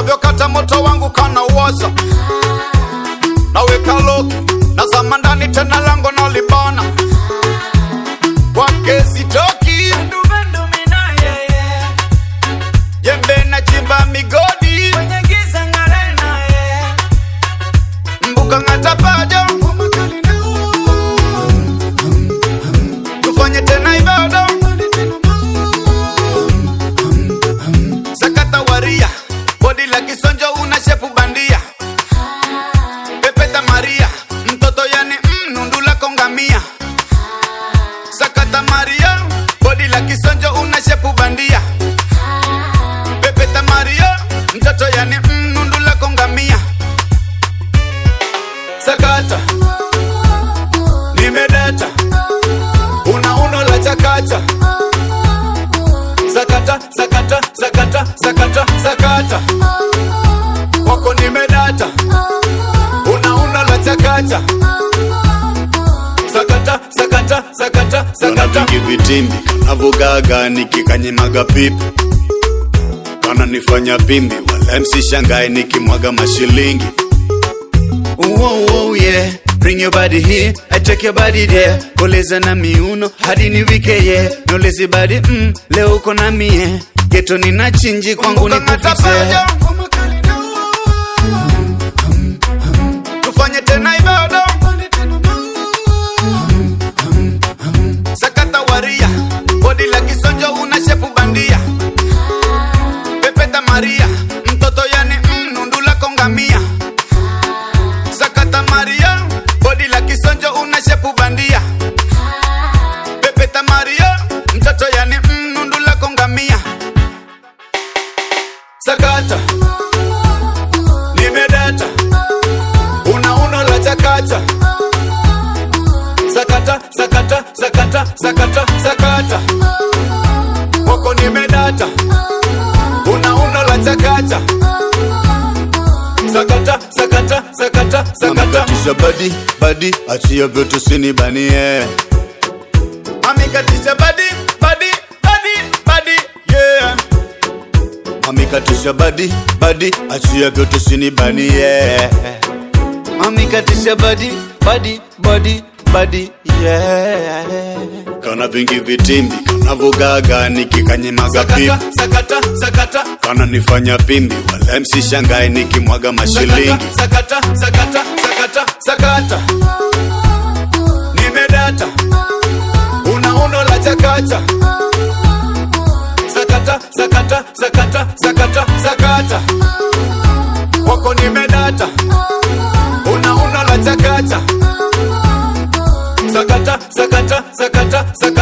unavyokata moto wangu kana uwasa naweka loki na zama ndani tena lango nalibana kwake sitoki jembe na chimba migodi mbuka ngatapaja tufanye tena ibada sakata waria bodi la kisonjo una shepu bandia pepeta maria mtoto yani mm, nundu lako ngamia sakata maria bodi la kisonjo una shepu bandia pepeta maria mtoto yani mm, nundu lako ngamia sakata nimedata una uno la chakacha sakata sakata sakata sakata sakata wako nimedata una uno la chakacha sakata sakata sakata sakata Kana vingi vitimbi kanavogaga nikikanyimaga pipi kana nifanya pimbi wala msishangae nikimwaga mashilingi Whoa, whoa, yeah. Bring your body here, I take your body there. Koleza na miuno hadi niwike yeah. Nolezi body mm, leo uko na mie geto nina chinji kwangu ni kufixe tufanye tena ibada sakata waria bodi la kisonjo una shepu bandia pepeta maria mtoto yani mm, nundu lako ngamia sakata maria bodi la kisonjo una shepu bandia pepeta maria mtoto yani mm, nundu lako ngamia sakata nimedata una uno la chakacha sakata sakata sakata sakata sakata wako nimedata una uno la chakacha sakata sakata sakata sakata Amekatisha badi badi, achia vyote usinibanie amekatisha badi badi badi badi yeah Amekatisha badi badi, achia vyote usinibanie Amekatisha badi badi badi badi yeah. Kana vingi vitimbi kanavogaga nikikanyimaga pipi sakata sakata sakata kana nifanya pimbi wala msishangae nikimwaga mashilingi sakata sakata sakata sakata nimedata una uno la chakacha sakata sakata sakata sakata sakata wako nimedata una uno la chakacha sakata sakata sakata sakata